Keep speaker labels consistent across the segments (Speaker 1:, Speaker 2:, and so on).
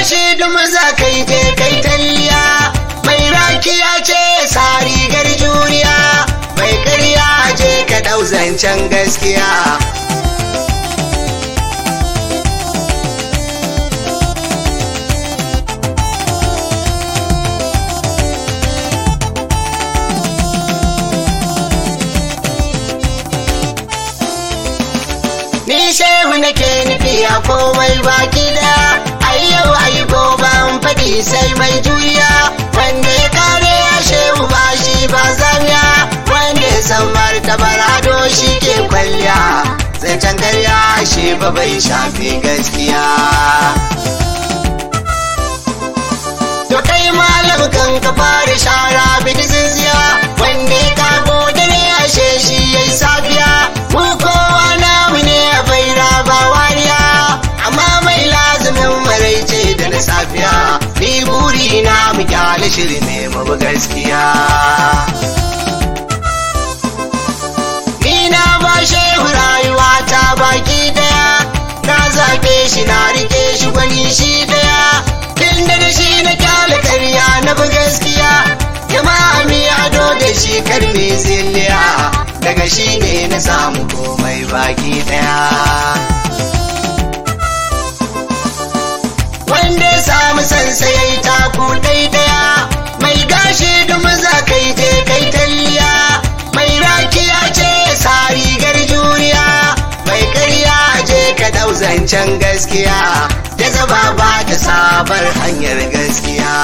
Speaker 1: gashi dum za kai je kai talliya mai rakiya ce sa rigar juriya mai karya je ka dau zancen gaskiya Ni shehu nake nufi a komai baki da ai yau ai goban faɗi sai mai juya wanda ya kare ya shehu ba shi ba zamiya wanda ya san martabar ado shi ke kwalliya zancen karya shi ba bai shafi gaskiya. To kai malam kan ka fara shara bidi zinziya wanda ya kago da ne ashe shi yayi safiya mu kowa namu ne a baira ba wariya amma mai lazumin maraice da na safiya ni buri na mu kyale shiri ne mu bi gaskiya ni na ba shehu rayuwa ta baki daya na zaɓe shi na rike shi gwani shi daya tun da da shi na kyale karya na bi gaskiya jama'a mi ado da shi karmi zilliya daga shi ne na samu komai baki daya wanda ya samu sansa ya yi taku daya mai gashi dum za kai je kai talliya mai rakiya ce sa rigar juriya mai karya je ka dau zancen gaskiya ta zaba ba ta sabar hanyar gaskiya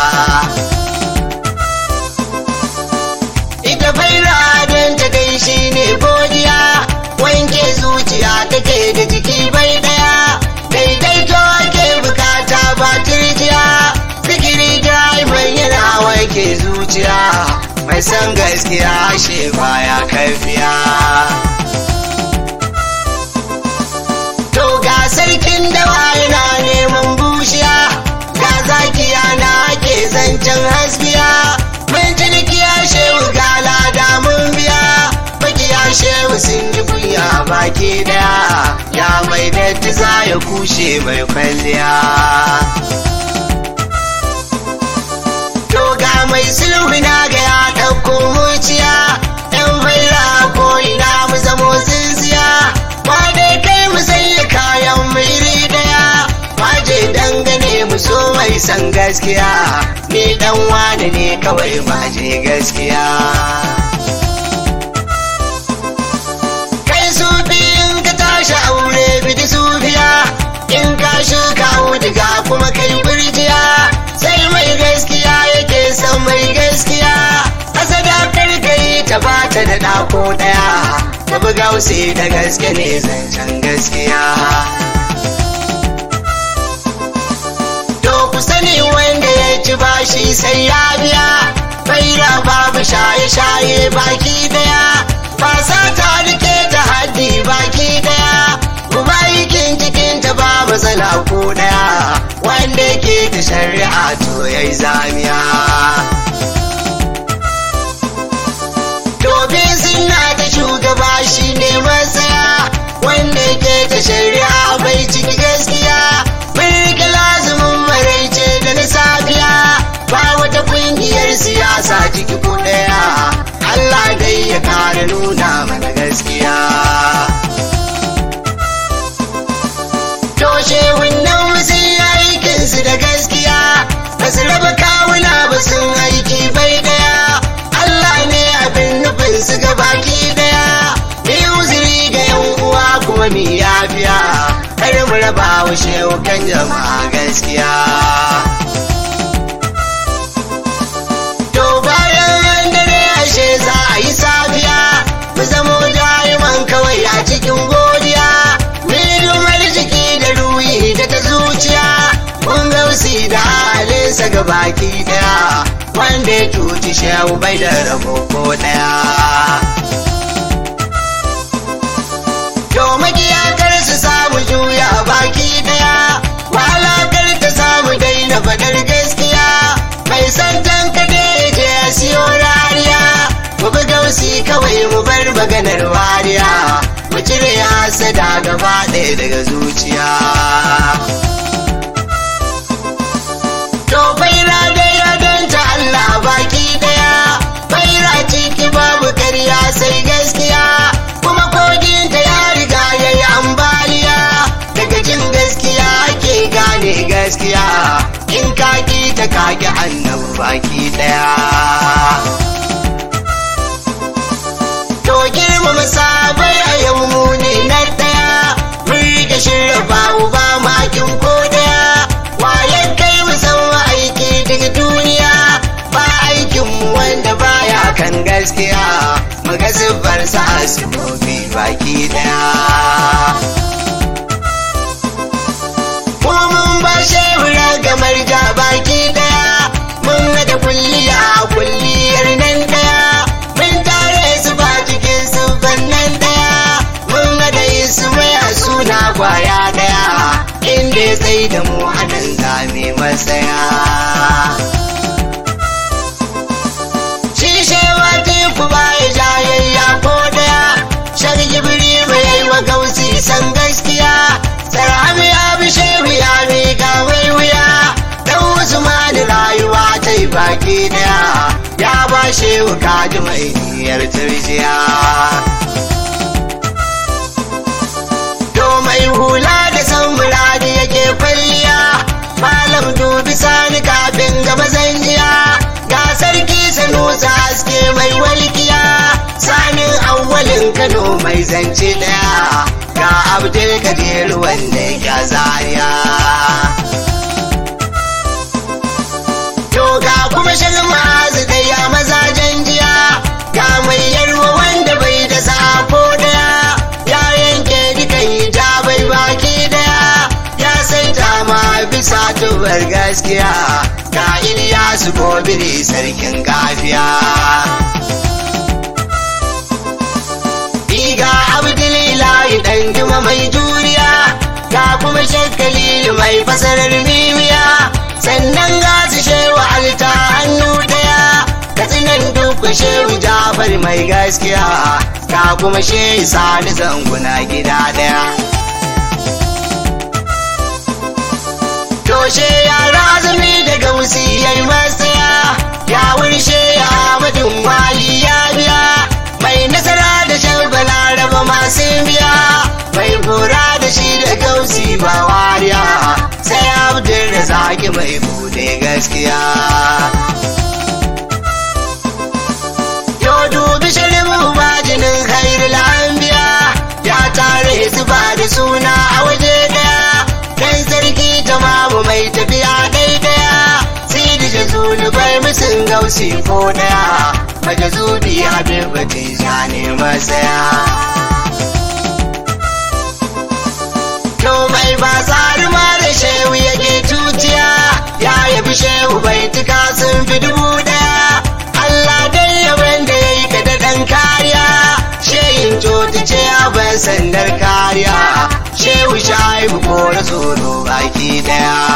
Speaker 1: ita faira don ta kai shi ne godiya wanke zuciya take da jiki bai daya daidaito ake bukata ba turjiya fikiri mai yana wanke zuciya mai san gaskiya shi baya kaifiya to ga sarkin dawa yana neman bushiya ga zakiya na ake zancen haskiya mun cinikiya shehu ga lada mun biya bakiya shehu sun yi kunya baki daya ya mai datti za ya kushe mai kwalliya to ga mai sulhu na ga ya ɗauko muciya ɗan baira ko ina mu zamo tsintsiya ba dai kai mu sanya kayan mu iri daya waje dangane mu so mai san gaskiya ni dan wani ne kawai maje gaskiya kai su biyun ka tashi aure bidi sufiya in ka shuka wudiga kuma kai birjiya sai mai gaskiya yake son mai gaskiya asada karkai ta bata da ɗako ɗaya ta bi gausi da gaske ne zancen gaskiya to ku sani wanda ya ci bashi sai ya biya baira babu shaye-shaye baki daya ba sa ta rike ta haddi baki daya kuma aikin cikin ta ba matsala ko daya wanda ke ta shari'a to yayi zamiya Dobe suna ta shugaba shi ne matsaya wanda ke ta shari'a bai ciki gaskiya birki lazumin maraice da na safiya ba wata kungiyar siyasa ciki ko daya Allah dai ya kare nuna mana gaskiya Toshe wannan sun yi aikinsu da gaskiya ba su raba kawuna ba sun aiki bai daya Allah ne abin nufin su ga baki daya ni uzuri ga yan uwa kuma mi yafiya kar mu raba wa shehu kan jama'a gaskiya to bayan dare ashe za a yi safiya mu zamo da'iman kawai a cikin godiya mu dumar jiki da ruhi da ta zuciya mun gausi da halinsa ga baki daya wanda ya cuci shehu bai da rabo ko daya to makiyakar su samu juya baki daya walakar ta samu daina faɗar gaskiya mai san tankade je ya siyo rariya mu bi gausi kawai mu bar maganar wariya mu cire hasada gaba ɗaya daga zuciya gaskiya in ka ki ta kaki annabi baki daya to girmama sabai a yau mu ne na daya mun rike shirya babu ba makin ko daya wayan kai mu san aiki daga duniya ba aikin mu wanda baya kan gaskiya muga zubar sa asibobi baki daya mun bar shehura gamar ja baki daya mun da kulliya kulliyar nan daya mun tare su ba cikin su nan daya mun da su maya suna kwaya daya inda ya tsaye da mu anan zame masaya shi shewa teku ba ya jayayya ko daya shan jibiri mai yi wa gausi san gaskiya sarami ya bi shehu ya miƙa mai wuya dan usmani rayuwa ta yi baki daya ya ba shehu kaji mai niyyar turjiya to mai hula da san muradi yake kwalliya malam dubi sani kafin gaba zanjiya ga sarki sanusa haske mai walkiya sanin awwalin kano mai zance daya ga abdul kadir wanda ya zariya to ga kuma shirin ma'azu da ya mazajen jiya ga mai yarwa wanda bai da sako daya ya yanke dukan hijabai baki daya ya saita ma bisa tubar gaskiya ga Iliyasu gobiri sarkin gafiya Iga Abdulilahi dan juma mai juriya ga kuma shakkali mai fasarar mimiya sannan ga su shewa alta hannu daya katsinan duk shehu jafar mai gaskiya ga kuma shehu sani zanguna gida daya Toshe yara azumi daga wasiyar masaya ya wurshe ya madin wali ya biya mai nasara da shagala raba masu biya mai kura da shi da gausi ba wariya sai abdul da zaki mai bude gaskiya Yo dubi shirin bajinin khairul anbiya ya tare su ba da suna a waje daya dan sarki tamamu mai tafiya daidaya sai da jazuli bai musun gausi ko daya maja zubi habibu tija ne masaya to mai ba tsari ma da shehu yake tutiya ya yabi shehu bai tuka sun fi dubu daya Allah dai yaban da ya yi ka da ɗan kariya shehin coti ce ban sandar kariya shehu shaibu ko da tsoro baki daya